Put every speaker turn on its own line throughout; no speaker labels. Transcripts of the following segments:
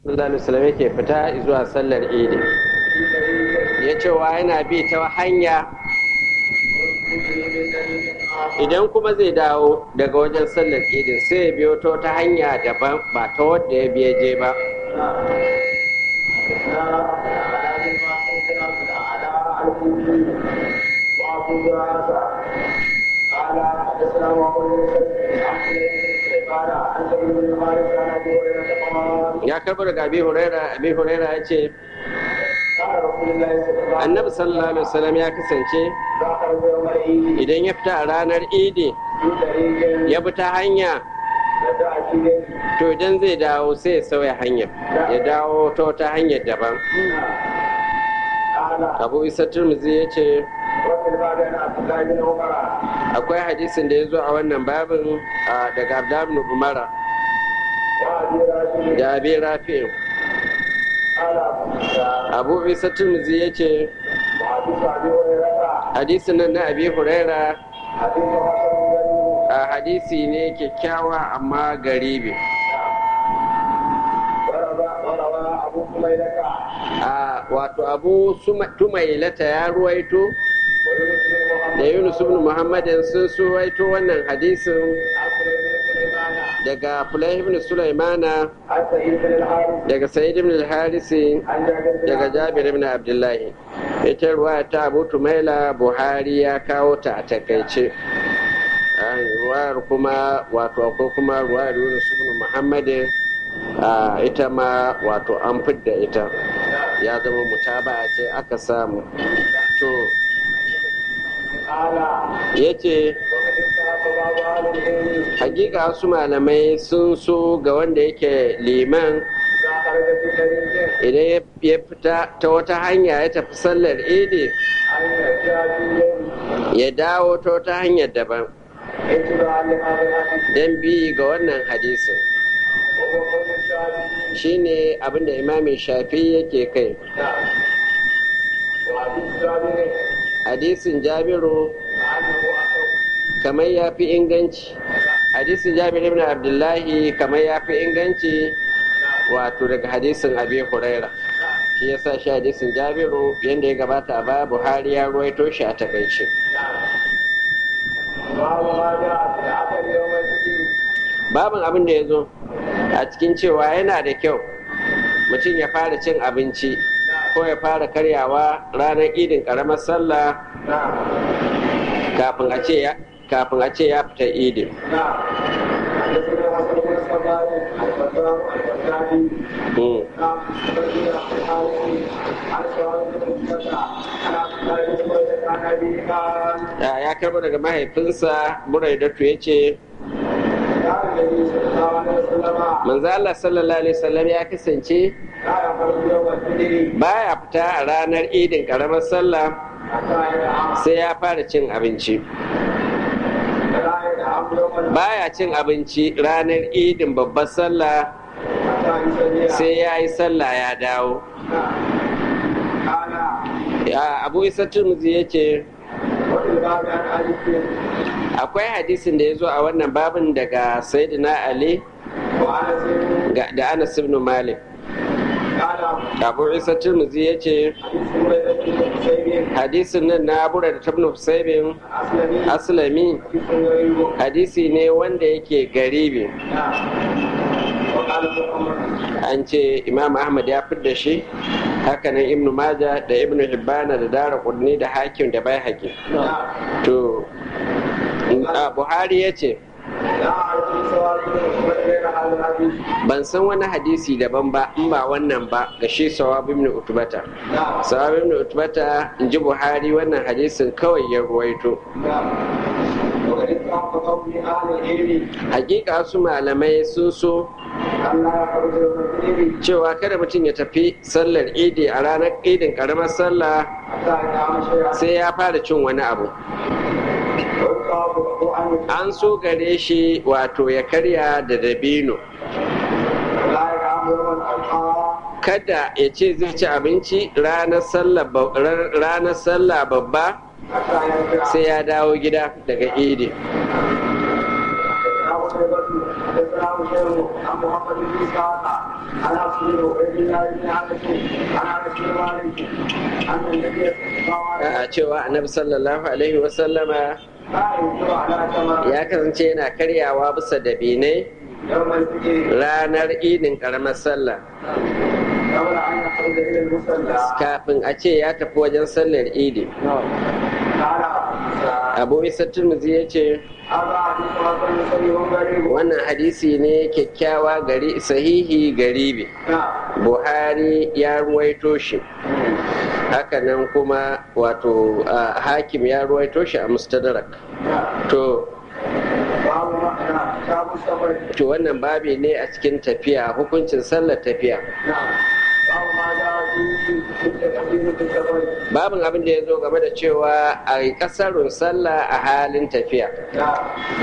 sallallahu alaihi wasallam yake fita zuwa sallar idi ya cewa yana bi ta hanya idan kuma zai dawo daga wajen sallar idin sai ya biyo ta wata hanya daban ba ta wadda ya biya je ba ya karbar daga abi huraira abi huraira ya ce annabi sallallahu alaihi wasallam ya kasance idan ya fita a ranar idi ya bi ta hanya to idan zai dawo sai ya sauya hanya ya dawo ta wata hanyar daban abu isa turmuzi ya ce akwai hadisin da ya zo a wannan babin daga abdulhamid umara da abin rafi abu isa turmuzi ya ce hadisin nan na abi huraira a hadisi ne kyakkyawa amma garibi a wato abu tumailata ya ruwaito da yunus ibn muhammadin sun suwaito wannan hadisin daga fulai ibn sulaimana daga sa'id ibn al-harisi daga jabir ibn abdullahi ita ruwa ta abu tumaila buhari ya kawo ta a takaice ruwayar kuma wato akwai kuma ruwayar yunus ibn muhammadin ita ma wato an fidda ita ya zama mutaba ce aka samu to ya ce hakika wasu malamai sun so ga wanda yake liman idan ya fita ta wata hanya ya tafi sallar idi ya dawo ta wata hanyar daban don bi ga wannan hadisin shine abinda imamin shafi yake kai hadisin jabiru kamar ya fi inganci hadisin jabir ibn abdullahi kamar ya fi inganci wato daga hadisin abi huraira shi ya sa shi hadisin jabiru yadda ya gabata a baya buhari ya ruwaito shi a takaice babin abin da ya zo a cikin cewa yana da kyau mutum ya fara cin abinci ko ya fara karyawa ranar idin karamar sallah kafin a ce ya kafin a ce ya fita idin ya karba daga mahaifinsa buraidatu ya ce manzo Allah sallallahu alaihi wasallam ya kasance baya fita a ranar idin karamar sallah sai ya fara cin abinci baya cin abinci ranar idin babbar sallah sai ya yi sallah ya dawo abu isa turmuzi ya ce akwai hadisin da ya zo a wannan babin daga sayyidina ali da anas ibn malik abu isa turmuzi ya ce hadisin nan na abu da tabnu husaibin aslami hadisi ne wanda yake garibi an ce imam ahmad ya da shi hakanan ibn maja da ibn hibbana da dara kudni da hakim da bai hakim to buhari ya ce ban san wani hadisi daban ba in ba wannan ba ga shi sawab ibn utubata sawab ibn utubata in ji buhari wannan hadisin kawai ya ruwaito hakika su malamai sun so cewa kada mutum ya tafi sallar idi a ranar idin karamar sallah sai ya fara cin wani abu an so gare shi wato ya karya da dabino kada ya ce zai ci abinci ranar sallah babba sai ya dawo gida daga idi
حدثنا حسين عن محمد بن اسحاق عن عبد عبيد الله بن انس عن انس بن مالك ان النبي صلى الله عليه
a cewa annabi sallallahu alaihi wasallama
وسلم كان ينكر على تمر
ya kasance yana karyawa bisa dabinai
يوم الفجر
ranar idin karamar sallah
قبل ان يخرج الى المصلى
kafin a ce ya tafi wajen sallar idi
قال
abu isa turmuzi ya ce
هذا حديث حسن صحيح غريب
wannan hadisi ne kyakkyawa gari sahihi garibi
نعم
buhari ya ruwaito shi hakanan kuma wato a, hakim ya ruwaito shi a mustadrak
نعم
to
باب ما نعم كتاب السفر
to wannan babi ne a cikin tafiya hukuncin sallar tafiya
نعم باب ما جاء في تكبير في السفر
babin abin da ya zo game da cewa a yi kasarun sallah a halin tafiya
نعم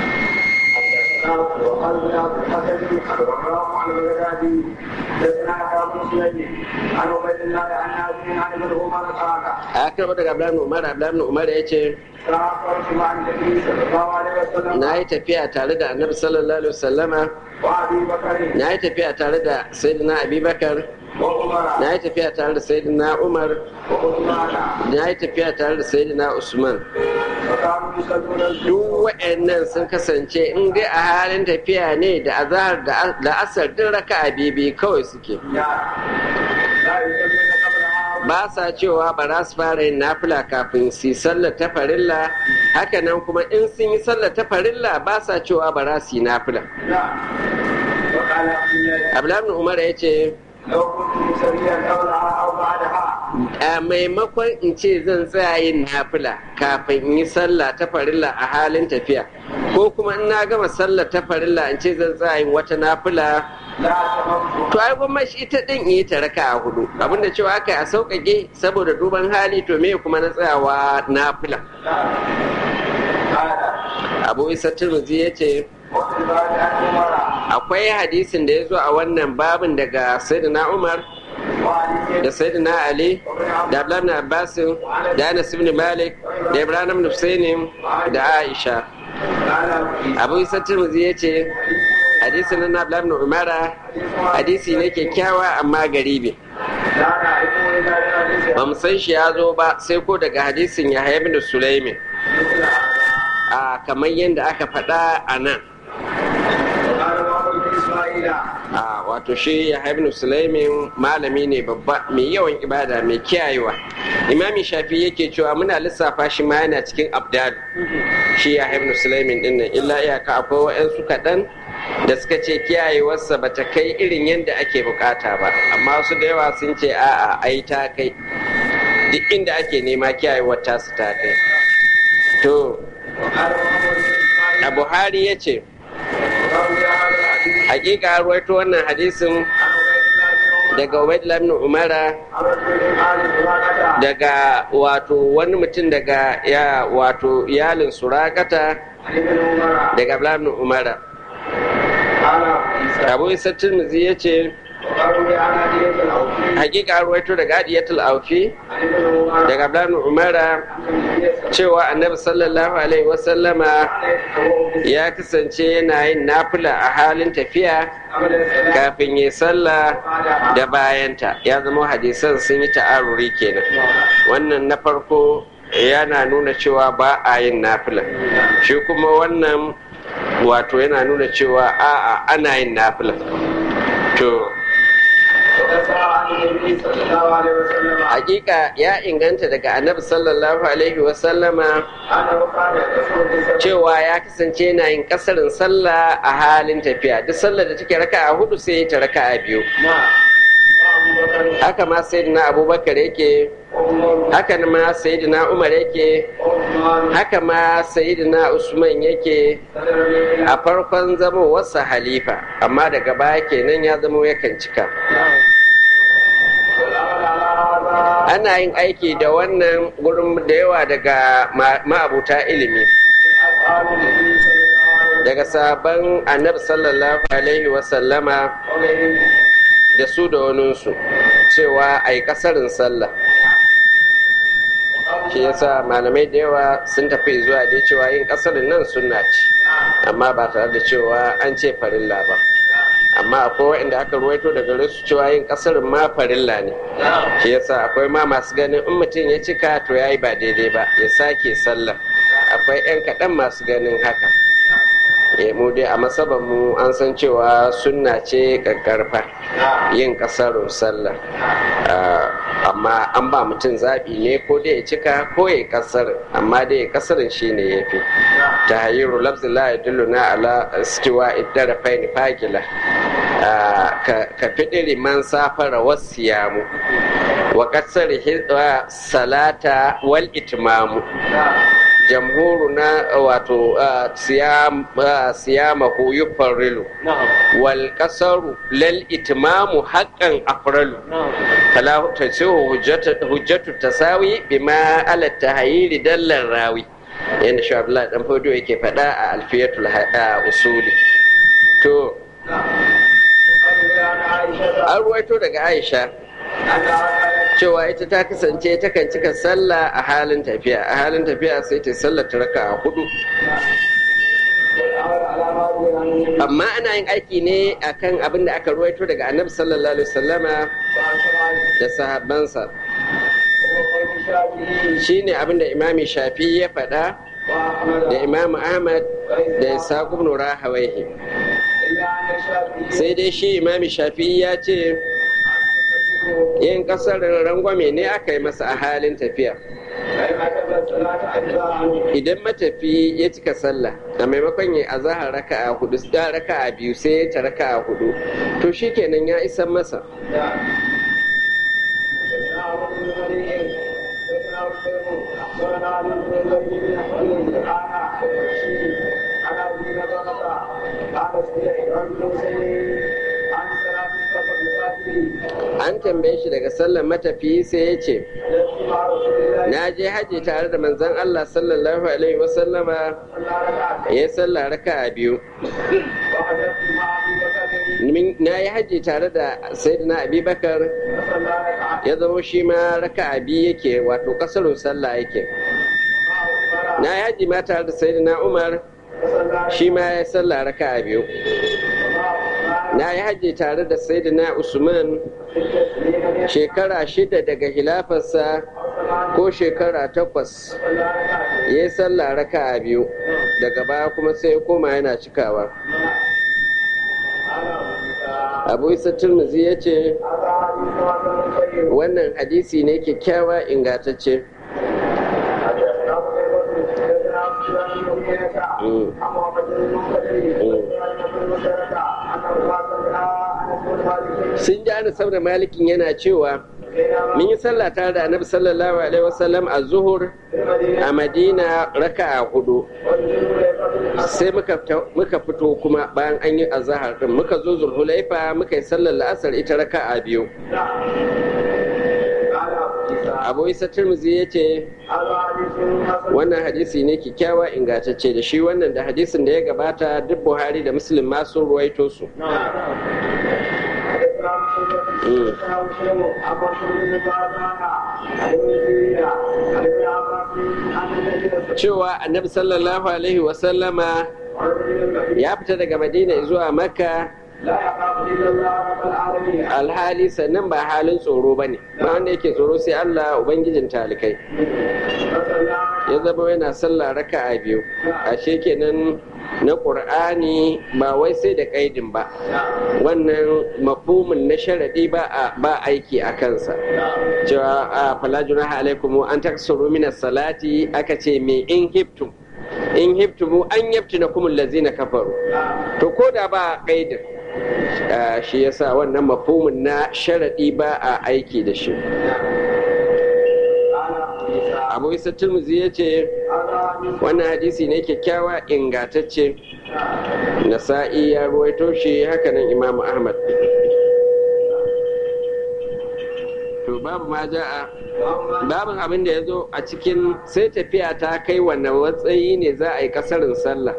حدثنا وقال بن عبد الحسن الوراق عن البغدادي حدثنا ابو سليم عن عبيد الله عن نافع عن ابن عمر قال
a karɓar daga abdullahi umar abdullahi umar ya ce
سافرت مع النبي صلى الله عليه وسلم
na yi tafiya tare da annabi sallallahu alaihi wasallama
وابي بكر
na yi tafiya tare da sayyidina abubakar
وعمر
na yi tafiya tare da sayyidina umar
وعثمان
na yi tafiya tare da sayyidina usman
وكانوا يصلون
duk
الظهر
waɗannan sun kasance in dai a halin tafiya ne da azahar da asar duk raka'a bibi kawai suke
لا يصلون قبلها
ba sa cewa ba za su fara yin nafila kafin su yi sallar ta farilla hakanan kuma in sun yi sallar ta farilla ba sa cewa ba za su yi nafila
نعم وقال عبد الله
abdullahi umar ya ce
لو كنت مسويا قبلها او بعدها
a maimakon in ce zan tsaya yin nafila kafin in yi sallah ta farilla a halin tafiya ko kuma in na gama sallar ta farilla in ce zan tsaya yin wata nafila
لا تممت
to ai gwamma shi ita din yi ta raka a hudu abinda cewa aka yi a sauƙaƙe saboda duban hali to me kuma na tsayawa nafila
قال
abu isa turmuzi ya ce
وفي بعد ان عمر
akwai hadisin da ya zo a wannan babin daga sayyidina umar
وعلي
da sayyidina ali da abdullahi ibn abbas da anas ibn malik da ibrahim ibn husayn da aisha
قال
abu isa turmuzi ya ce hadisin na abdullahi ibn umara hadisi ne kyakkyawa amma garibi
لا نعرفه الا بحديث
ba mu san shi ya zo ba sai ko daga hadisin ya ibn sulaimin
مثل هذا
a kamar yadda aka faɗa a nan
وقال محمد بن اسماعيل
a wato shi ya ibn sulaimin malami ne babba mai yawan ibada mai kiyayewa imami shafi yake cewa muna lissafa shi ma yana cikin abdal shi ya ibn sulaimin din nan illa iyaka akwai wa'yansu kaɗan da suka ce kiyayewarsa ba ta kai irin yadda ake bukata ba amma wasu da yawa sun ce a'a ai ta kai duk inda ake nema kiyayewar tasu ta kai to
وقال محمد بن اسماعيل
a buhari ya ce
وروي هذا الحديث
hakika an ruwaito wannan hadisin
عن عبيد الله بن عمر
daga ubaidullah ibn umara
عن رجل آل سراقة
daga wato wani mutum daga ya wato iyalin surakata
عن ابن عمر
daga abdullahi ibn umara
قال عيسى
abu isa tirmidhi ya ce
وروي عن هدية الأوفي
hakika an ruwaito daga adiyatul aufi
عن ابن عمر
daga abdullahi ibn umara
عن النبي صلى
cewa annabi sallallahu alaihi wasallama
الله عليه وسلم
ya kasance yana yin nafila a halin tafiya
قبل الصلاة
kafin yi sallah
وبعدها
da bayanta ya zama hadisan sun yi ta'aruri kenan wannan na farko yana nuna cewa ba a yin nafila shi kuma wannan wato yana nuna cewa a'a ana yin nafila to
وكسر عن النبي صلى الله عليه وسلم
hakika ya inganta daga annabi sallallahu alaihi wasallama
أنه كان يكسر في سبيل
cewa ya kasance yana yin kasarin sallah a halin tafiya duk sallar da take raka a hudu sai ta raka a biyu
نعم وأبو بكر
haka ma sayyidina abubakar yake
وعمر
haka ma sayyidina umar yake
وعثمان
haka ma sayyidina usman yake
صدر الليل
a farkon zamowarsa halifa amma daga baya kenan ya zamo yakan cika
والأمل على هذا
ana yin aiki da wannan gurin da yawa daga ma- ma'abuta ilimi
أصحاب النبي صلى الله عليه وسلم
daga sabon annabi sallallahu alaihi wasallama
وغيرهم
da su da waninsu cewa a yi kasarin sallah shi yasa malamai da yawa sun tafi zuwa dai cewa yin kasarin nan sunna ce amma ba tare da cewa an ce farilla ba amma akwai waɗanda aka ruwaito daga su cewa yin kasarin ma farilla ne shi yasa akwai ma masu ganin in mutum ya cika to ya yi ba daidai ba ya sake sallar akwai 'yan kaɗan masu ganin haka mu dai a masaban mu an san cewa sunna ce kakkarfa yin kasarun sallah amma an ba mutum zaɓi ne ko dai ya cika ko ya kasar amma dai kasarin shi ne ya fi ta hayiru lafzila ya na ala stiwa idara faini fagila ka fiɗiri man safara wasu yamu wa kasar salata wal itmamu jamhuru na wato siyama hu yufarrilu wal kasaru lal itmamu haqqan afralu fala tasihu hujjatu tasawi bima ala tahayyiri dallan rawi yanda shi Abdullahi dan fodo yake faɗa a alfiyatul usuli to an ruwaito daga Aisha cewa ita ta kasance takan cika sallah a halin tafiya a halin tafiya sai ta sallar ta raka a hudu amma ana yin aiki ne akan abin da aka ruwaito daga annabi sallallahu alaihi wasallama da sahabbansa shine abin da imami shafi ya faɗa da imamu ahmad da isa ibn rahawaihi sai dai shi imami shafi ya ce yin kasar rangwame ne aka yi masa a halin tafiya idan matafi ya cika sallah a maimakon ya azahar raka a hudu da raka a biyu sai ya ta raka a hudu to shi kenan ya isan masa an tambaye shi daga sallar matafi sai ya ce na je haji tare da manzon Allah sallallahu alaihi wasallama ya sallah raka a biyu na yi haji tare da sayyidina abubakar ya zama shi ma raka a biyu yake wato kasarun sallah yake na yi haji ma tare da sayyidina umar shi ma ya sallah raka a biyu na yi hajji tare da sayyidina usman shekara shida daga hilafarsa ko shekara takwas ya yi sallah raka a biyu daga baya kuma sai ya koma yana cikawa abu isa turmuzi ya ce wannan hadisi ne kyakkyawa ingantacce sun ji ana saboda malikin yana cewa mun yi sallah tare da annabi sallallahu alaihi wasallam a zuhur a madina raka a hudu sai muka fito kuma bayan an yi azahar din muka zo zulhulaifa muka yi sallar la'asar ita raka a biyu abu isa turmuzi ya ce wannan hadisi ne kyakkyawa ingantacce da shi wannan da hadisin da ya gabata duk buhari da muslim ma sun ruwaito su cewa annabi sallallahu alaihi wasallama ya fita daga madina zuwa makka alhali sannan ba halin tsoro ba ne ba wanda yake tsoro sai allah ubangijin talikai ya zama yana sallah raka a biyu ashe kenan na ƙur'ani ba wai sai da ƙaidin ba wannan mafhumin na sharaɗi ba aiki a kansa cewa a falajuna alaikum an taksuru minas salati aka ce me in hiftum in hiftumu an yaftina kumul lazina kafaru to ko da ba ƙaidin shi yasa wannan mafhumin na sharaɗi ba a aiki da shi abu isa turmuzi ya ce wannan hadisi ne kyakkyawa ingatacce nasa'i ya ruwaito shi hakanan imamu ahmad to babu ma ja'a babin abin da ya zo a cikin sai tafiya ta kai wannan matsayi ne za a yi kasarin sallah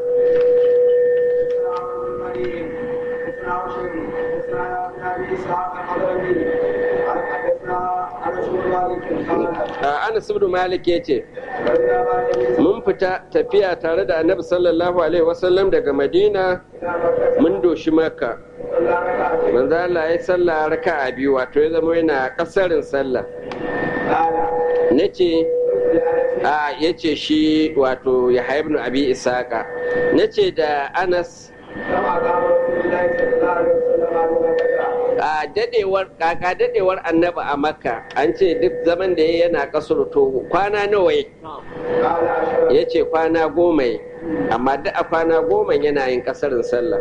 Anas ibn Malik ya ce, Mun fita tafiya tare da annabi sallallahu Alaihi wasallam daga Madina mun doshi maka. manzo Allah ya sallah raka'a biyu wato ya zama yana kasarin sallah nace a yace shi wato ya ibn abi isaka nace da Anas a dadewar kaka dadewar annaba a makka an ce duk zaman da ya yana kasar to kwana nawa ya ce kwana goma amma duk a kwana goma yana yin kasarin sallah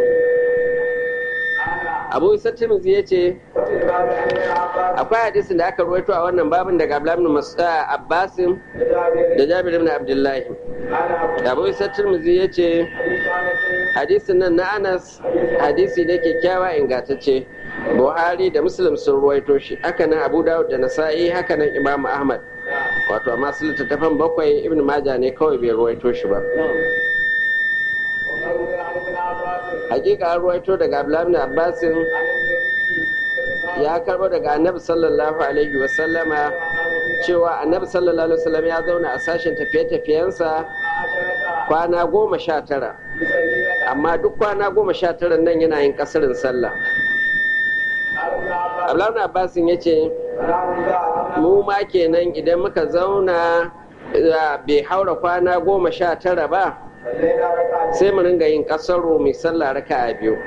abu isa tirmidhi ya ce akwai hadisin da aka ruwaito a wannan babin daga abdullahi abbasin da jabir ibn abdullahi abu isa tirmidhi ya ce hadisin nan na anas hadisi da kyakkyawa ingantacce buhari da muslim sun ruwaito shi haka nan abu dawud da nasa'i haka nan imam ahmad wato amma su littattafan bakwai ibn maja ne kawai bai ruwaito shi ba hakika an ruwaito daga abdullahi abbasin ya karbo daga annabi sallallahu alaihi wasallama cewa annabi sallallahu alaihi wasallam ya zauna a sashen tafiye-tafiyensa kwana goma sha tara amma duk kwana goma sha tara nan yana yin kasarin sallah abdullahi abbasin ya ce mu ma kenan idan muka zauna bai haura kwana goma sha tara ba sai mu ringa yin kasaro mai sallah raka a biyu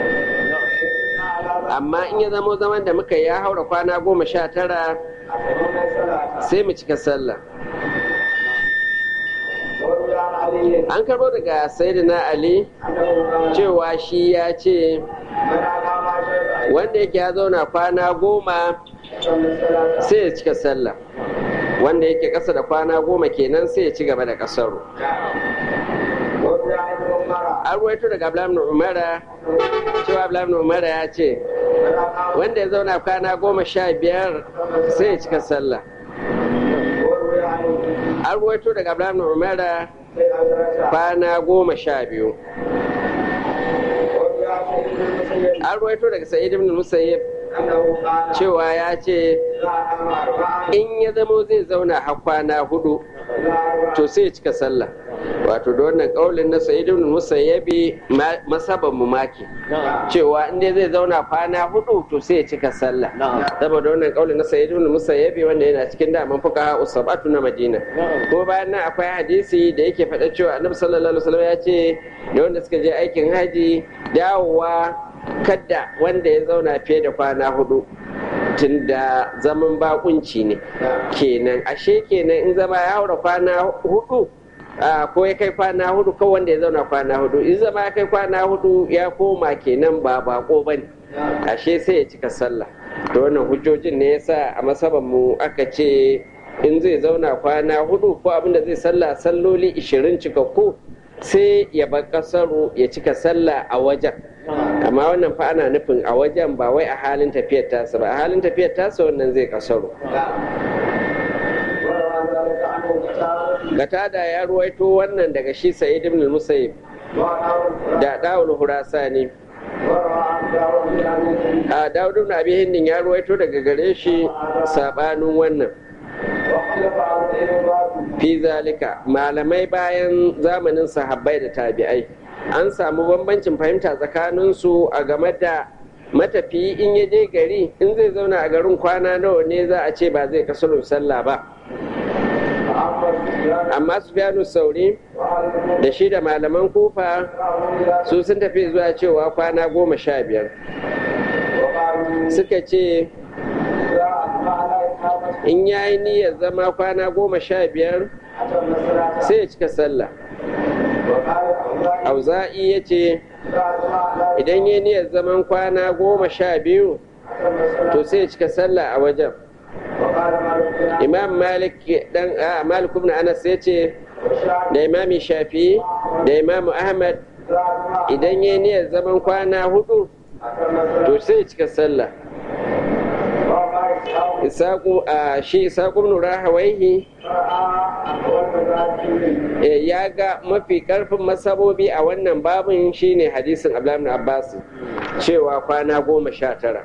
amma in ya zamo zaman da muka ya haura kwana goma sha tara sai mu cika sallah an karbo daga sayyidina ali cewa shi ya ce wanda yake ya zauna kwana goma sai ya cika sallah wanda yake ƙasa da kwana goma kenan sai ya ci gaba da ƙasaro an ruwaito daga abdullahi umara cewa abdullahi umara ya ce wanda ya zauna kwana goma sha biyar sai ya cika sallah an ruwaito daga abdullahi umara kwana goma sha biyu an ruwaito daga sa'id ibn musayyib cewa ya ce in ya zamo zai zauna har kwana hudu to sai ya cika sallah wato da wannan kaulin na sa'id ibn musayyabi masaban mu maki cewa in dai zai zauna kwana hudu to sai ya cika sallah saboda wannan kaulin na sa'id ibn musayyabi wanda yana cikin daman fuka usabatu na madina ko bayan nan akwai hadisi da yake faɗa cewa annabi sallallahu alaihi wasallam ya ce da wanda suka je aikin haji dawowa kadda wanda ya zauna fiye da kwana hudu tun da zaman bakunci ne kenan ashe kenan in zama ya haura kwana hudu ko ya kai kwana hudu ko wanda ya zauna kwana hudu in zama ya kai kwana hudu ya koma kenan ba bako ba ne ashe sai ya cika sallah to wannan hujjojin ne yasa a masaban mu aka ce in zai zauna kwana hudu ko abinda zai sallah salloli ishirin cikakku sai ya bar kasaru ya cika sallah a wajen amma wannan fa ana nufin a wajen ba wai a halin tafiyar tasa ba a halin tafiyar tasa wannan zai kasaru Gatada ya ruwaito wannan daga shi Sa'id ibn Musayyib da Dawul Hurasani a Dawud ibn Abi Hindin ya ruwaito daga gare shi sabanin wannan fi zalika malamai bayan zamanin sahabbai da tabi'ai an samu bambancin fahimta tsakaninsu a game da matafiyi in ya je gari in zai zauna a garin kwana nawa ne za a ce ba zai kasurun sallah ba amma su sauri da shi da malaman kufa su sun tafi zuwa cewa kwana goma sha biyar suka ce in ya yi niyyar zama kwana goma sha biyar sai ya cika sallah auza'i ya ce idan ya niyyar zaman kwana goma sha biyu to sai ya cika sallah a wajen imam malik dan malik ibn anas ya ce da imami shafi da imam ahmad idan ya niyyar zaman kwana hudu to sai ya cika sallah isaku a shi isaku ibn rahawaihi ya ga mafi karfin masabobi a wannan babin shine hadisin abdullahi abbas cewa kwana goma sha tara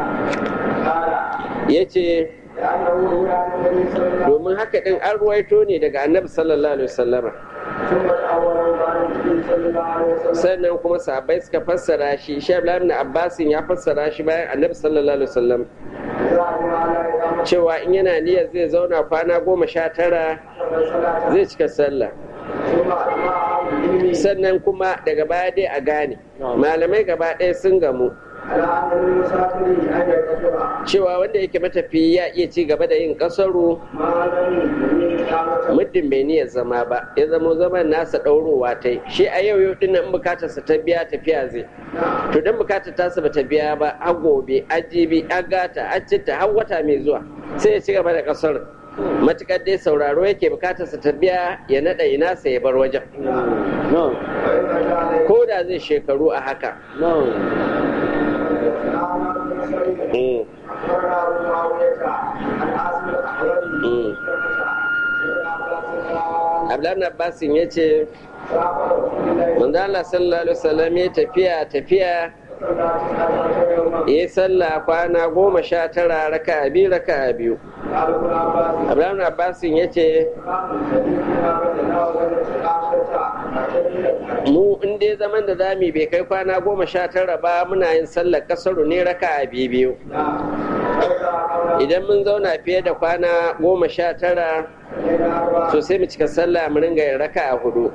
ya ce domin haka ɗin an ruwaito ne daga annabi sallallahu alaihi wasallama sannan kuma sahabbai suka fassara shi shi ibn abbasin ya fassara shi bayan annabi sallallahu alaihi wasallam cewa in yana niyyar zai zauna kwana goma sha tara zai cika sallah sannan kuma daga baya dai a gane malamai gaba ɗaya sun gamu cewa wanda yake matafi ya iya ci gaba da yin kasaru muddin bai niyyar zama ba ya zamo zaman nasa ɗaurowa ta shi a yau yau dinnan bukatarsa ta biya tafiya zai to don bukatar tasa ba ta biya ba a gobe a jibi a gata a citta har wata mai zuwa sai ya ci gaba da kasar matukar dai sauraro yake bukatarsa ta biya ya naɗa ina sa ya bar wajen ko da zai shekaru a haka Abdullahi Abbasin ya ce, Allah sallallahu Alaihi wasallam ya tafiya tafiya ya sallah kwana goma sha tara raka biyu raka biyu. Abdullahi Abbasin ya ce, mu in dai zaman da zami bai kai kwana goma sha tara ba muna yin sallar kasaru ne raka a biyu idan mun zauna fiye da kwana goma sha tara so sai mu cika sallah mu ringa yin raka a hudu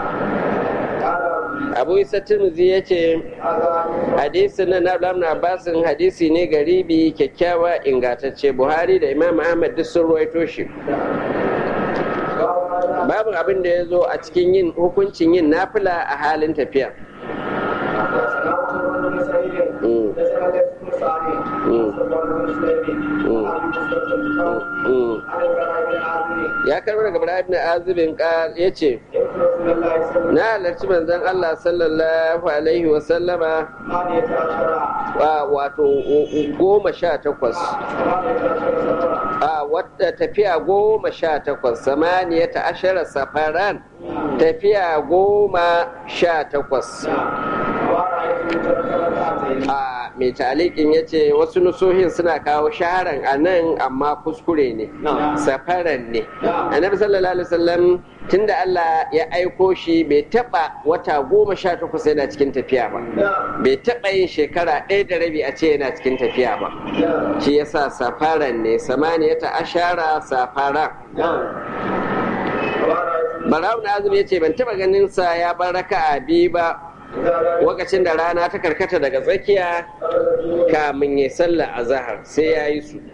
abu isa tirmidhi ya ce hadisin na nablam na abbasin hadisi ne garibi kyakkyawa ingantacce buhari da imam ahmad duk sun ruwaito shi babu abin da ya zo a cikin yin hukuncin yin nafila a halin tafiya ya karbi daga Ibrahim na azibin ya ce na halarci manzon Allah sallallahu alaihi wasallama wato goma sha takwas a wadda tafiya goma sha takwas samaniya ta ashara safaran tafiya goma sha takwas a mai talikin ya ce wasu nusohin suna kawo shaharan a nan amma kuskure ne safaran ne annabi sallallahu alaihi wasallam tunda Allah ya aiko shi bai taba wata goma sha takwas yana cikin tafiya ba bai taba yin shekara ɗaya da rabi a ce yana cikin tafiya ba shi yasa safaran ne samaniyata ashara safara Barawun Azumi ya ce ban taba ganin sa ya bar raka'a biyu ba lokacin da rana ta karkata daga tsakiya kamin ya sallah a zahar sai ya yi su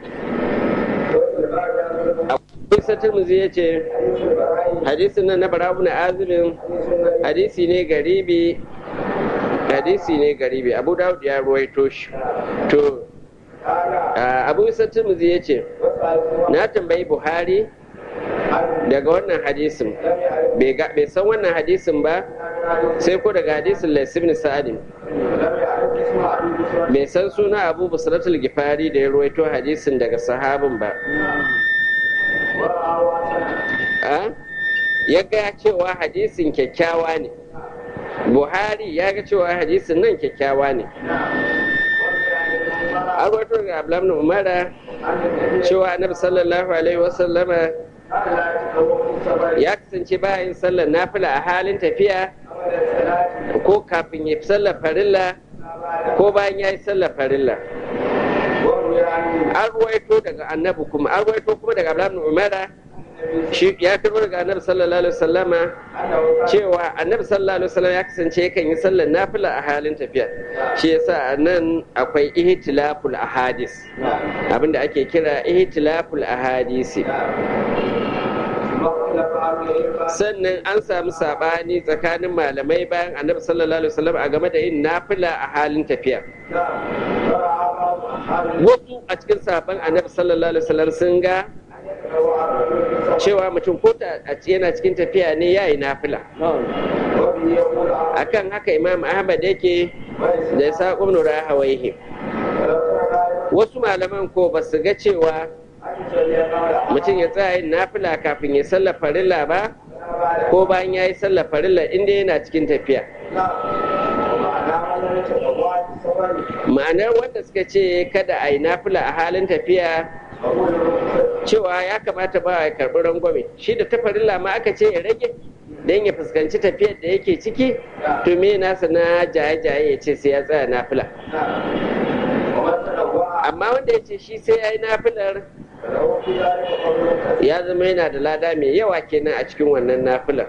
Isa Tirmidhi ya ce hadisin nan na Barabu na Azumin hadisi ne garibi hadisi ne garibi Abu Dawud ya ruwaito shi to Abu Isa Tirmidhi ya ce na tambayi Buhari daga wannan hadisin bai san wannan hadisin ba sai ko daga hadisin laisibin sa'adin bai san suna abu busratul gifari da ya ruwaito hadisin daga sahabin ba ya ga cewa hadisin kyakkyawa ne buhari ya ga cewa hadisin nan kyakkyawa ne an ruwaito daga ablam umara cewa annabi sallallahu alaihi wasallama ya kasance bayan sallar nafila a halin tafiya ko kafin ya sallar farilla ko bayan ya yi sallar farilla an ruwaito daga annabi kuma an ruwaito kuma daga abdullahi umara shi ya karbo daga annabi sallallahu alaihi wasallama cewa annabi sallallahu alaihi wasallam ya kasance yakan yi sallar nafila a halin tafiya shi yasa nan akwai ihtilaful ahadis abinda ake kira ihtilaful ahadisi sannan an samu sabani tsakanin malamai bayan annabi sallallahu alaihi wasallam a game da yin nafila a halin tafiya wasu a cikin sabon annabi sallallahu alaihi wasallam sun ga cewa mutum ko yana cikin tafiya ne ya yi nafila akan haka imam ahmad yake da ya sa ƙumnura hawaihi wasu malaman ko ba su ga cewa mutum ya tsaya yin nafila kafin ya sallar farilla ba ko bayan ya yi sallar farilla inda yana cikin tafiya ma'anar wanda suka ce kada a yi nafila a halin tafiya cewa ya kamata ba ya karɓi rangwame shi da ta farilla ma aka ce ya rage don ya fuskanci tafiyar da yake ciki to me nasa na jaye-jaye ya ce sai ya tsaya nafila amma wanda ya ce shi sai ya yi nafilar ya zama yana da lada mai yawa kenan a cikin wannan nafilar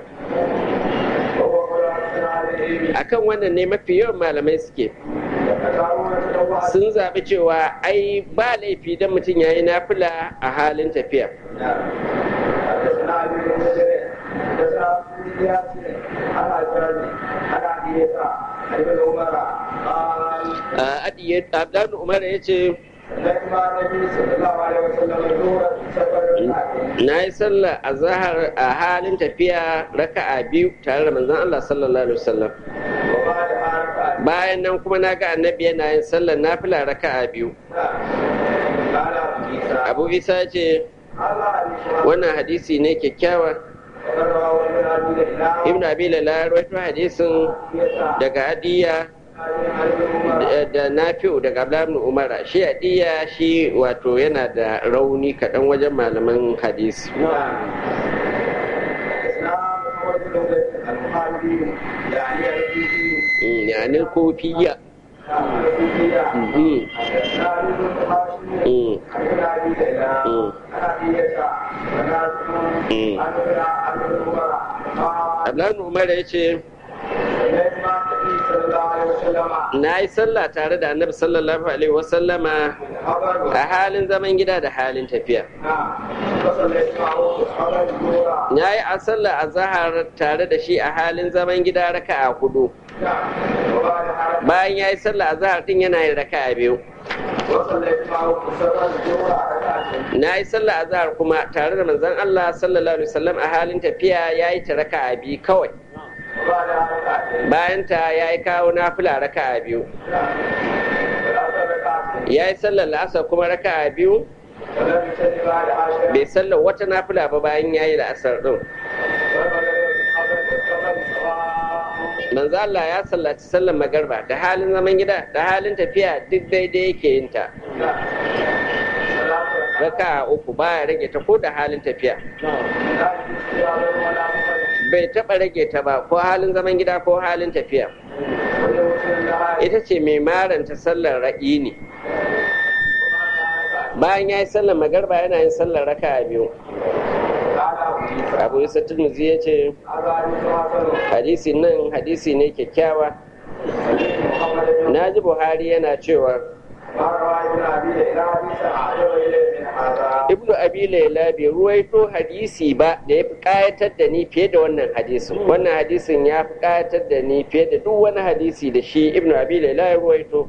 akan wannan ne mafi yawan malamai suke sun zaɓi cewa ai ba laifi don mutum ya yi nafila a halin tafiya Abdullahi Umar ya ce na yi sallah a zahar a halin tafiya raka'a biyu tare da manzon Allah sallallahu alaihi wasallam bayan nan kuma na ga annabi yana yin sallar nafila raka'a biyu abu isa ce wannan hadisi ne kyakkyawa ibn abi lala rawaito hadisin daga adiya da nafi'u daga abdullahi umar shi adiya shi wato yana da rauni kaɗan wajen malaman hadisi يعني الكوفية Abdullahi Umar ya ce, Na yi sallah tare da annabi sallallahu Alaihi wasallama a halin zaman gida da halin tafiya. Na yi a sallah a zahar tare da shi a halin zaman gida raka a hudu. Bayan ya yi sallah a zahar din yana yin raka a biyu. Na yi sallah a zahar kuma tare da manzon Allah sallallahu Alaihi wasallam a halin tafiya ya yi ta raka a biyu kawai. bayan ta ya yi kawo nafila raka a biyu ya yi sallar la'asar kuma raka a biyu bai sallar wata nafila ba bayan ya yi la'asar ɗin manzo Allah ya sallaci sallar magarba da halin zaman gida da halin tafiya duk daidai yake yin ta raka uku baya rage ta ko da halin tafiya bai taɓa rage ta ba ko halin zaman gida ko halin tafiya ita ce mai maranta sallar ra'i ne bayan ya yi sallar magarba yana yin sallar raka a biyu abu isa turmuzi ya ce hadisi nan hadisi ne kyakkyawa na ji buhari yana cewa ibnu abi laila bai ruwaito hadisi ba da ya fi kayatar da ni fiye da wannan hadisin wannan hadisin ya fi kayatar da ni fiye da duk wani hadisi da shi ibnu abi laila ya ruwaito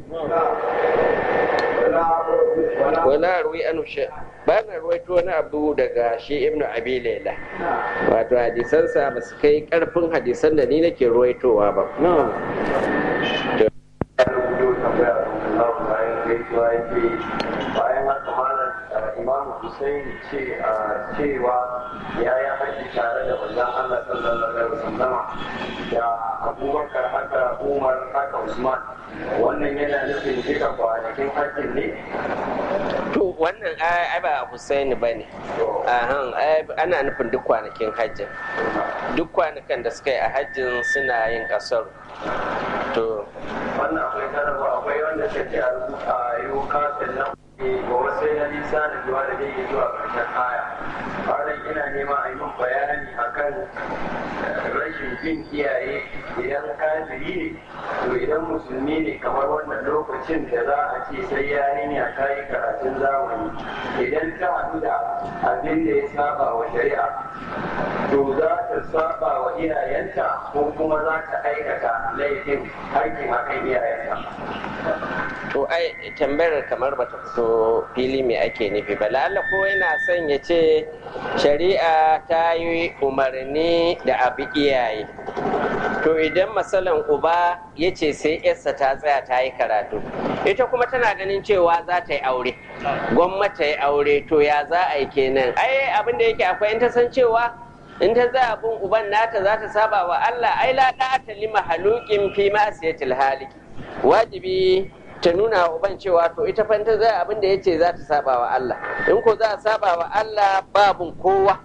wala ruwi an ba na ruwaito wani abu daga shi ibnu abi laila wato hadisansa ba su kai karfin hadisan da ni nake ruwaitowa ba
bayan haka malam imamu Hussein ce cewa ya yi haji tare da manzon Allah sallallahu alaihi wasallam da Abubakar haka Umar haka Usman wannan yana nufin duka kwanakin hajjin ne
to wannan ai ba Hussein ba ne ana nufin duk kwanakin hajjin duk kwanakan da suka yi a hajjin suna yin kasar to
wannan akwai sanarwa akwai wanda ta ce a rubuta yau kafin nan ga wasu na nisa da zuwa da zai zuwa ƙarshen aya ƙarin ina nema a yi min bayani akan rashin jin iyaye idan kafiri ne to idan musulmi ne kamar wannan lokacin da za a ce sai yarinya ta yi karatun zamani idan ta haɗu da abin da ya saba wa shari'a to za ta saba wa iyayenta ko kuma za ta aikata laifin aikin akan iyayenta
to ai tambayar kamar bata fito fili me ake nufi ba lalla ko yana son ya ce shari'a ta yi umarni da abu iyaye to idan masalan uba ya ce sai yarsa ta tsaya ta yi karatu ita kuma tana ganin cewa za ta yi aure gwamnati ta yi aure to ya za a yi kenan ai abin da yake akwai in ta san cewa in ta za abin uban nata za ta saba wa Allah ai la ta lima halukin fi ma'asiyatil haliki wajibi ta nuna wa uban cewa to ita fa ta za abin da yace za ta saba wa Allah in ko za a saba wa Allah babun kowa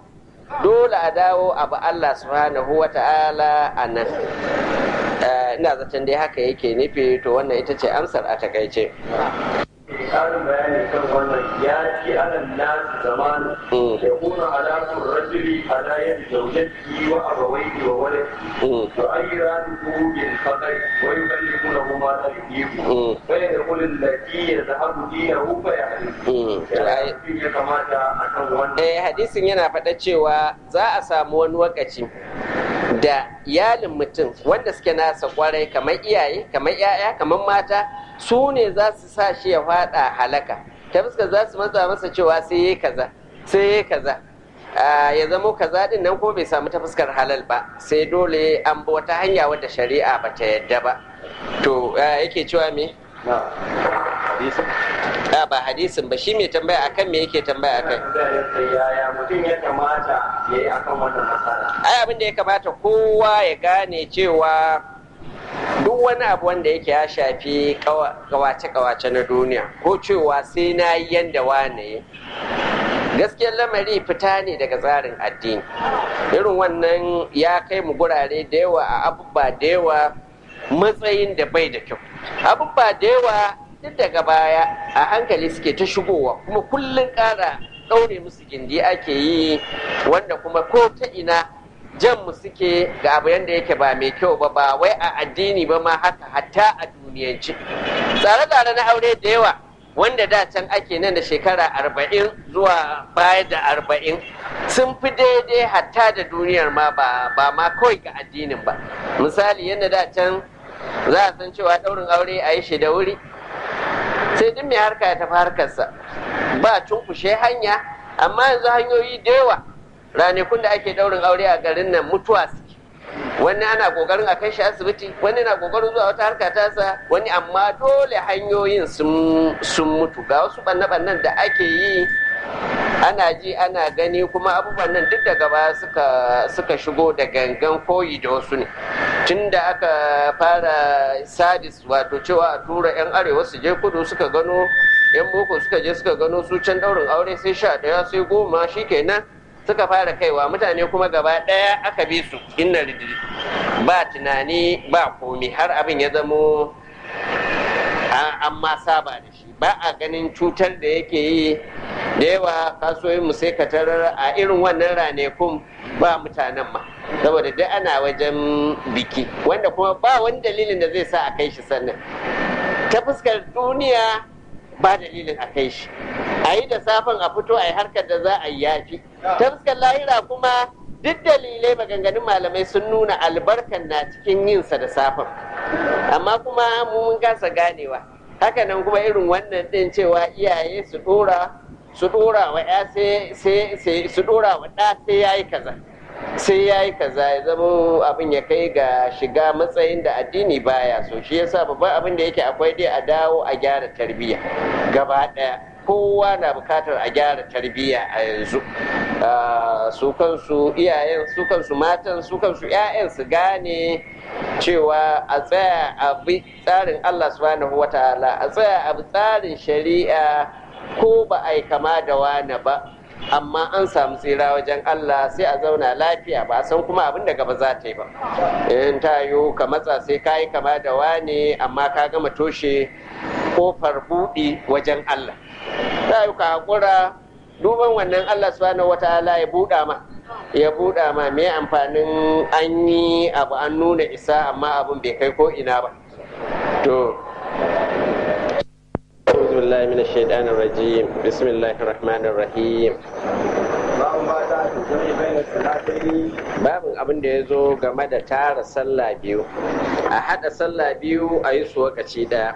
dole a dawo abu Allah subhanahu wa ta'ala a nan ina zaton dai haka yake nufi to wannan ita ce amsar a takaice
ƙarin bayani kan wannan ya ci anan nasu zamanu ya kuna alaƙun rajuli ala yadda zaujati wa abawaihi wa wale to ayyira duku bil faqai wa yukallimuna huma la yuqimu fa yaqulu allati yadhhabu dinahu fa yahdi ya kamata akan wannan
eh hadisin yana faɗa cewa za a samu wani lokaci da iyalin mutum wanda suke nasa kwarai kamar iyaye kamar 'ya'ya kamar mata su ne za su sa shi ya fada halaka ta fuska za su matsa masa cewa sai yi kaza sai yi kaza ya zamo kaza din nan ko bai samu ta fuskar halal ba sai dole an bi wata hanya wadda shari'a ba ta yadda ba to yake cewa me a ba hadisin ba shi mai tambaya akan me yake tambaya akan
yaya mutum ya kamata ya yi akan wannan matsala
ai abin da ya kamata kowa ya gane cewa duk wani abu wanda yake ya shafi kawace-kawace na duniya ko cewa sai na yi yanda wane gaskiyar lamari fita ne daga tsarin addini irin wannan ya kai mu gurare da yawa a abubuwa da yawa matsayin da bai da kyau abubuwa da yawa duk daga baya a hankali suke ta shigowa kuma kullum ƙara ɗaure musu gindi ake yi wanda kuma ko ta ina jan mu suke ga abu yadda yake ba mai kyau ba ba wai a addini ba ma haka hatta a duniyance tsare-tsare na aure da yawa wanda da can ake nan da shekara arba'in zuwa baya da arba'in sun fi daidai hatta da duniyar ma ba ma kawai ga addinin ba misali yadda da can za a san cewa ɗaurin aure a yi shi da wuri sai duk mai harka ya tafi harkarsa ba cunkushe hanya amma yanzu hanyoyi da yawa ranakun da ake daurin aure a garin nan mutuwa suke wani ana kokarin a kai shi asibiti wani na kokarin zuwa wata harka tasa wani amma dole hanyoyin sun mutu ga wasu banne-bannen da ake yi ana ji ana gani kuma abubuwan nan duk daga baya suka suka shigo da gangan koyi da wasu ne tun da aka fara sadis wato cewa a tura 'yan arewa su je kudu suka gano 'yan boko suka je suka gano su can daurin aure sai sha daya sai goma shikenan suka fara kaiwa mutane kuma gaba ɗaya aka bi su inna ridiri ba tunani ba komi har abin ya zamo an ma saba da shi ba a ganin cutar da yake yi da yawa kasuwoyin mu sai ka tarar a irin wannan ranakun ba mutanen ma saboda duk ana wajen biki wanda kuma ba wani dalilin da zai sa a kai shi sannan ta fuskar duniya ba dalilin a kai shi a yi da safen a fito a yi harkar da za a yi yafi ta fuskar lahira kuma duk dalilai maganganun malamai sun nuna albarkan na cikin yinsa da safen amma kuma mun kasa ganewa hakanan kuma irin wannan din cewa iyaye su dora su dora wa ya sai su dora wa ɗa sai ya yi kaza sai ya yi kaza ya zama abin ya kai ga shiga matsayin da addini baya so shi yasa babban abin da yake akwai dai a dawo a gyara tarbiyya gaba ɗaya kowa na bukatar a gyara tarbiyya a yanzu su kansu iyayen su kansu matan su kansu 'ya'yan su gane cewa a tsaya a bi tsarin Allah subhanahu wa ta'ala a tsaya a bi tsarin shari'a ko ba a yi kama da wani ba amma an samu tsira wajen Allah sai a zauna lafiya ba a san kuma abin da gaba za ta yi ba in ta yiwu ka matsa sai ka yi kama da wane amma ka gama toshe kofar buɗi wajen Allah ta yi ka haƙura duban wannan Allah subhanahu wataala ya buɗa ma ya buɗa ma me amfanin an yi abu an nuna isa amma abin bai kai ko ina ba to أعوذ بالله من الشيطان الرجيم بسم الله الرحمن الرحيم babin abin da ya zo game da tara sallah biyu a haɗa sallah biyu a yi su wakaci ɗaya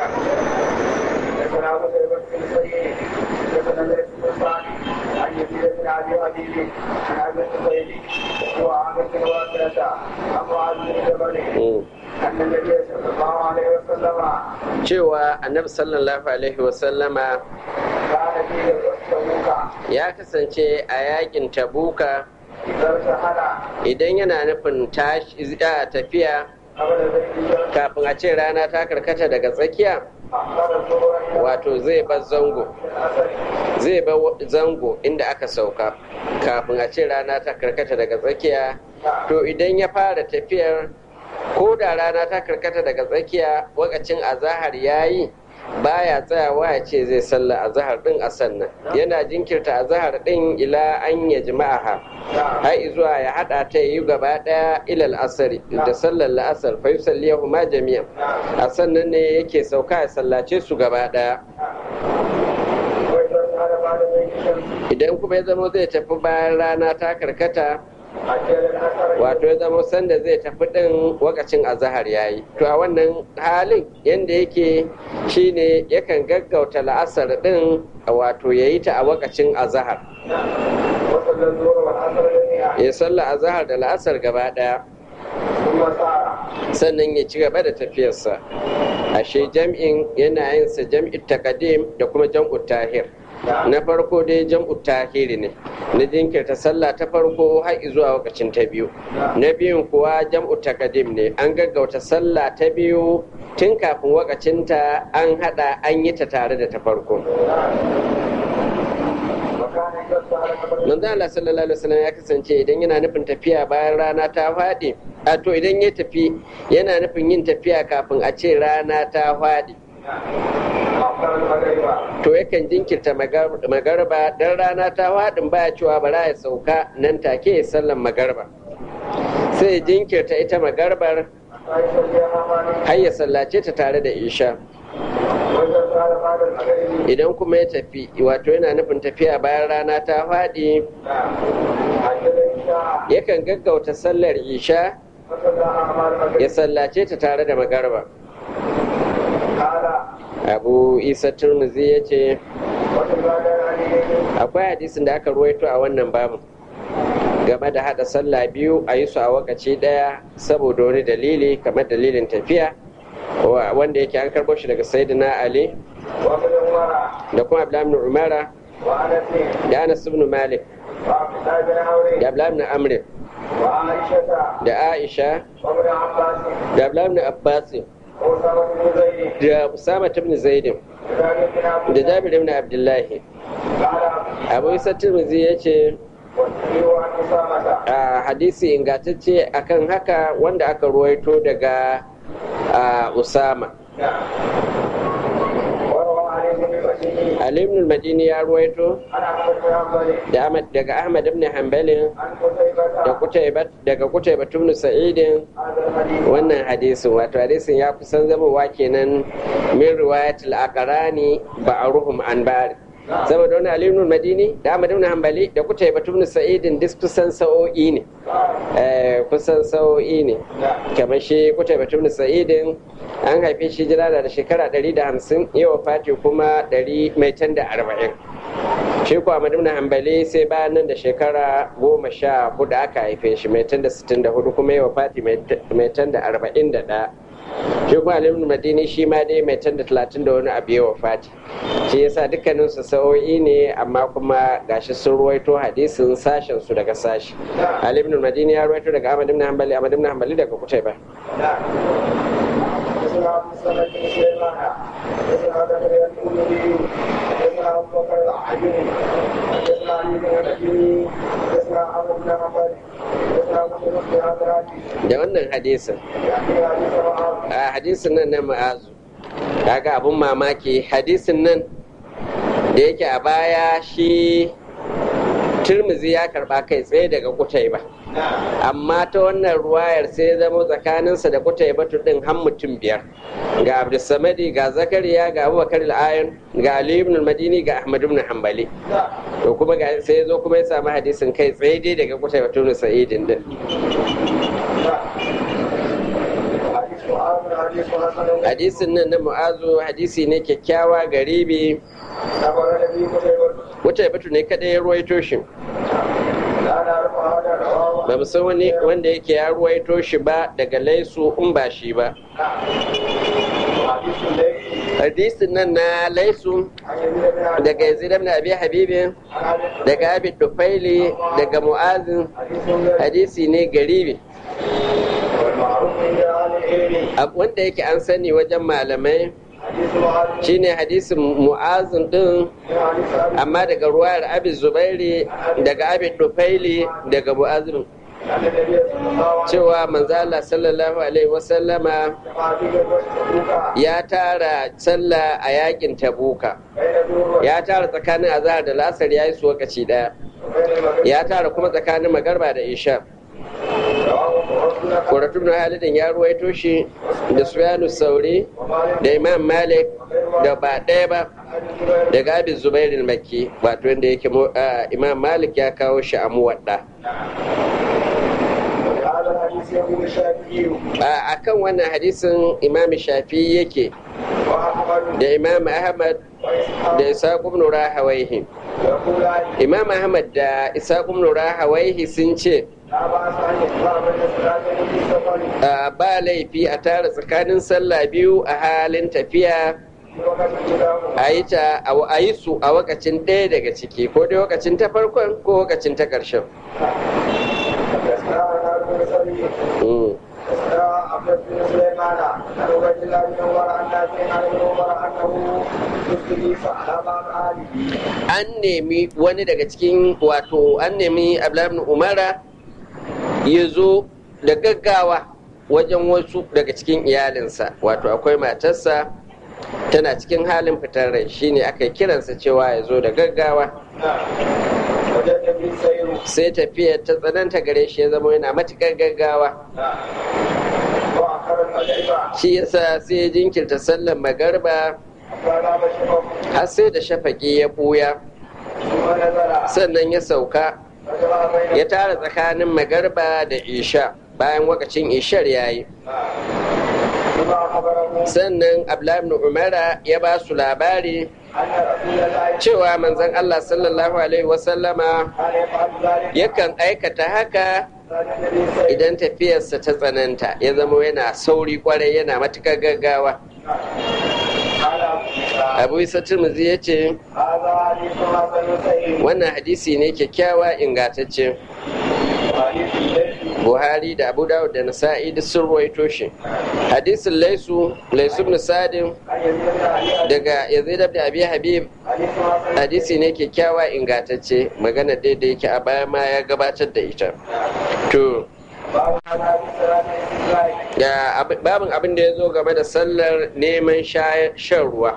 عن يزيد بن ابي حبيب عن ابي الزبير وعامر بن واقعه عن معاذ بن جبل ان النبي صلى الله عليه وسلم
cewa annabi sallallahu alaihi wasallama
كان في تبوك
ya kasance a yakin tabuka
اذا ارتحل
idan yana nufin tashi a tafiya
قبل بيت
kafin a ce rana ta karkata daga tsakiya
اخر الظهر الى
wato zai bar zango
العصر
zai ba zango inda aka sauka kafin a ce rana ta karkata daga tsakiya to idan ya fara tafiyar ko da rana ta karkata daga tsakiya wakacin azahar ya yi baya tsayawa ya ce zai salla azahar din a sannan yana jinkirta azahar din ila an ya jima'aha har zuwa ya hada ta yi gaba daya ilal asari da sallar la'asar fa yusalliyahu ma jami'an a sannan ne yake sauka ya sallace su gaba daya idan kuma ya zama zai tafi bayan rana ta karkata wato ya zama sanda zai tafi ɗin wakacin azahar ya yi to a wannan halin yadda yake shine yakan gaggauta la'asar ɗin wato ya yi ta a wakacin azahar ya salla azahar da la'asar gaba ɗaya sannan ya ci gaba da tafiyarsa ashe jam'in yana yin sa jam'in takadim da kuma jam'u tahir na farko dai jam'u tahiri ne na jinkirta sallah ta farko har zuwa lokacin ta biyu na biyun kuwa jam'u takadim ne an gaggauta sallah ta biyu tun kafin wakacinta an hada an yi ta tare da ta farko manzo Allah sallallahu alaihi wasallam ya kasance idan yana nufin tafiya bayan rana ta faɗi a to idan ya tafi yana nufin yin tafiya kafin a ce rana ta faɗi to yakan jinkirta magarba dan rana ta faɗin baya cewa bara ya sauka nan take ya sallan magarba sai jinkirta ita magarbar har ya sallace ta tare da isha idan kuma ya tafi wato yana nufin tafiya bayan rana ta faɗi yakan gaggauta sallar isha ya sallace ta tare da magarba abu isa turmuzi ya ce akwai hadisin da aka ruwaito a wannan babu game da hada sallah biyu a yi su a wakaci daya saboda wani dalili kamar dalilin tafiya wanda yake an karbo shi daga sayyidina ali da kuma abdullahi umara da anas ibn malik da abdullahi ibn amr da aisha da abdullahi ibn abbas da usama ibn zaid da jabir ibn abdullahi abu isa tirmidhi ya ce a hadisi ingantacce akan haka wanda aka ruwaito daga usama Ali ibn al-Madini ya ruwaito daga Ahmad ibn Hanbalin da Kutaibat daga Kutaibat ibn Sa'idin wannan hadisin wato hadisin ya kusan zamowa kenan min riwayatul aqrani ba'ruhum an bari saboda wani Ali ibn Madini da Ahmad ibn Hanbali da Kutaibat ibn Sa'idin duk kusan sa'o'i ne kusan sa'o'i ne kamar shi Kutaibat ibn Sa'idin an haife shi jira da shekara 150 yawa fati kuma 140 shi kuwa Ahmad ibn Hanbali sai bayan nan da shekara goma sha hudu aka haife shi mai tanda 64 kuma yawa fati mai tanda 41 shi kuma alimin madini shi ma dai mai tanda talatin da wani abu yawa fati shi yasa dukkanin su sa'o'i ne amma kuma gashi sun ruwaito hadisin sashen su daga sashi alimin madini ya ruwaito daga ahmad ibn hanbali ahmad ibn hanbali daga kutai ba da wannan hadisin a hadisin nan na ma'azu kaga abun mamaki hadisin nan da yake a baya shi turmuzi ya karba kai tsaye daga kutai ba amma ta wannan ruwayar sai ya zama tsakaninsa da kutai batu din har mutum biyar ga abdulsamadi ga zakariya ga abubakar al'ayon ga ali ibn madini ga ahmad ibn hanbali to kuma sai ya zo kuma ya samu hadisin kai tsaye dai daga kutai batu na sa'idin din hadisin nan na mu'azu hadisi ne kyakkyawa garibi wata batu ne kada ya ruwaito shi ba mu san wani wanda yake ya ruwaito shi ba daga laisu in ba shi ba hadisin nan na laisu daga yazid ibn abi habibi daga abi dufaili daga mu'azin hadisi ne garibi wanda yake an sani wajen malamai shine hadisin mu'azin din amma daga ruwayar abin zubairi daga abin dufaili daga mu'azin cewa manzala sallallahu alaihi wasallama ya tara sallah a yakin tabuka ya tara tsakanin azhar da lasar ya yi su wakaci daya ya tara kuma tsakanin magarba da isha Kuratun na halidin ya ruwaito shi da Sufyanu Sauri da Imam Malik da ba ɗaya ba daga abin Zubairin Makki wato wanda yake Imam Malik ya kawo shi a muwadda. A kan wannan hadisin Imam Shafi yake da Imam Ahmad da Isa ibn Rahawaihi. Imam Ahmad da Isa ibn Rahawaihi sun ce ba laifi a tara tsakanin sallah biyu a halin tafiya a yi ta a yi su a wakacin ɗaya daga ciki ko dai wakacin ta farkon ko wakacin ta ƙarshen an nemi wani daga cikin wato an nemi abdullahi umara ya zo da gaggawa wajen wasu daga cikin iyalinsa wato akwai matarsa tana cikin halin fitar rai shine aka kiransa cewa ya zo da gaggawa sai tafiyar ta tsananta gare shi ya zama yana matuƙar gaggawa shi yasa sai ya jinkirta sallar magarba har sai da shafaƙi ya ɓuya sannan ya sauka ya tara tsakanin magarba da isha bayan wakacin ishar ya yi sannan abdullahi umara ya ba su labari cewa manzon Allah sallallahu alaihi wasallama yakan aikata haka idan tafiyarsa ta tsananta ya zama yana sauri kwarai yana matuƙar gaggawa abu isa turmuzi ya ce wannan hadisi ne kyakkyawa ingantacce buhari da abu dawud da nasa'i duk sun ruwaito shi hadisin laisu laisu ibn sadin daga yazid ibn abi habib hadisi ne kyakkyawa ingantacce magana daidai yake a baya ma ya gabatar da ita to ya babin abin da ya zo game da sallar neman shan ruwa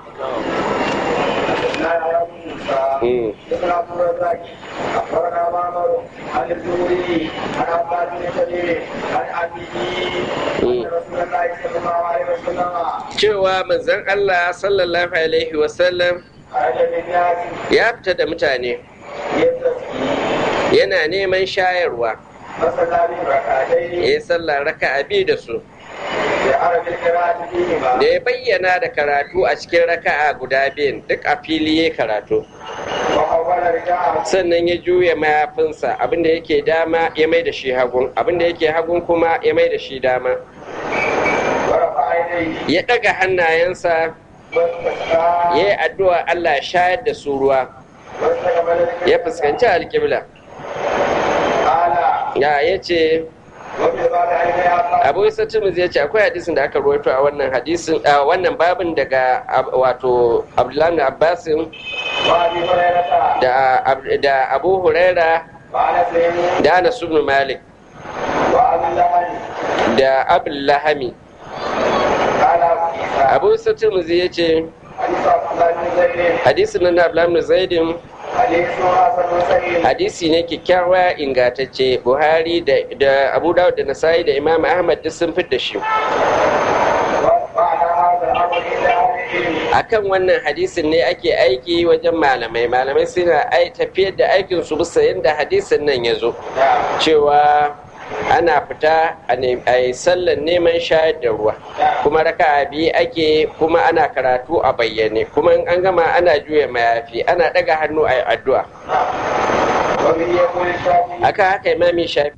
أخبرنا معمر عن الزهري عن عباد بن شبيب عن أبيه أن رسول الله صلى الله عليه وسلم
cewa manzon Allah sallallahu alaihi wasallam
خرج بالناس
ya fita da mutane
يستسقي
yana neman shayarwa
فصلى بهم ركعتين
ya yi sallah raka'a biyu da su
بعرف القراءة فيهما
da ya bayyana da karatu a cikin raka'a guda biyun duk a fili ya karatu
وحول رجاءه
sannan ya juya mayafinsa abinda yake dama ya mai da shi hagun abinda yake hagun kuma ya mai da shi dama
ورفع يديه
ya ɗaga hannayensa
واستسقى
ya yi addu'a Allah ya shayar da su ruwa
واستقبل القبلة
ya fuskanci alƙibla
قال
ya ya ce
وفي بعض الأيام
abu isa tirmidhi ya ce akwai hadisin da aka rawaito a wannan hadisin a wannan babin daga ab- wato abdullahi abbasin
وأبي هريرة
da ab- da abu huraira
وأنس
da anas ibn malik
وأبي لهب
da abul lahami
قال أبو عيسى
abu isa tirmidhi ya ce
حديث عبد الله بن زيد
hadisin nan na abdullahi ibn zaidin
حديث حسن صحيح
hadisi ne kyakkyawa ingantacce buhari da, da abu dawud da nasai da imam ahmad duk sun fit da shi
وعلى هذا الأمر إلى أهل العلم
akan wannan hadisin ne ake aiki wajen malamai malamai suna ai tafiyar da aikin su bisa yadda hadisin nan ya zo cewa ana fita a ne- a yi sallar neman shayar da ruwa kuma raka'a biyu ake kuma ana karatu a bayyane kuma in an gama ana juya mayafi ana ɗaga hannu a yi addu'a
وبه يقول الشافعي
aka haka imami shafi